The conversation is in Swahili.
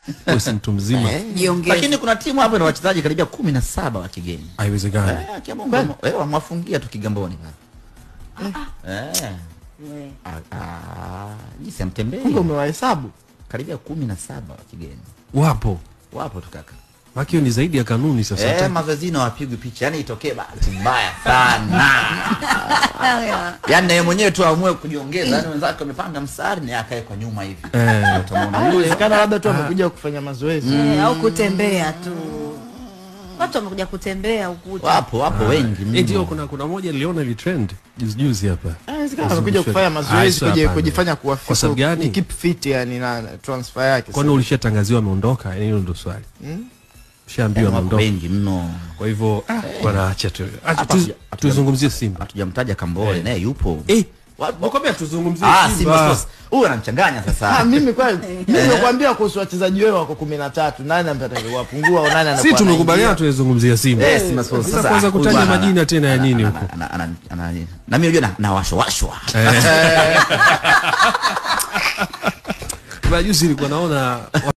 Wewe si mtu mzima. Eh, Jiongeze. Lakini kuna timu hapo ina wachezaji karibia kumi na saba wa kigeni. Haiwezekani. Eh, Kiambu wamo- eh, wamwafungia tu Kigamboni pale. Eh. We. Ah, ah, jinsi amtembei. Kumbe umewahesabu. Karibia kumi na saba wa kigeni. Wapo. Wapo tu kaka. Maki hiyo ni zaidi ya kanuni sasa. Eh, Hata- mazoezini hawapigwi picha. Yaani itokee bahati mbaya sana. Haya. Yaani na yeye mwenyewe tu aamue kujiongeza. Yaani wenzake wamepanga msari na yeye akae kwa nyuma hivi. Eh. Utamuona Ah, yule. Inawezekana labda tu amekuja kufanya mazoezi. Eh, au kutembea tu. Watu wamekuja kutembea ukuta. Wapo, wapo wengi mno. Eh, ndio kuna kuna moja niliona ili trend juzi juzi hapa. Ah, Inawezekana amekuja kufanya Ah, mazoezi sio kuji- hapana. kujifanya kuwa Kwa sababu fit, gani? ni keep fit yani na transfer yake. Kwani ulishatangaziwa ameondoka? Yaani hilo ndio swali. Ushaambiwa Wapo ameondoka. wengi mno. Kwa hivyo ah, wanaacha tu. Acha Hapa tu- hatuja- hatuja- tuzungumzie Simba. Hatujamtaja Kambole naye yupo. Eh, Wapo. nakwambia tuzungumzie Ah, Simba Simba. Sports. Huyu anamchanganya Ah, sasa. mimi kweli mimi nimekuambia kuhusu wachezaji wao wako 13 nani ambaye wapungua au nani anakuwa Si tumekubaliana anaingia? tuwezungumzia Simba. Eh, Simba Sports. Sasa Sasa kwanza huyu kutaja bwana majina tena ya ana- nini ana- huko? ana- ana- ana- Na mimi unajua na- na washwashwa. Kuna juzi nilikuwa naona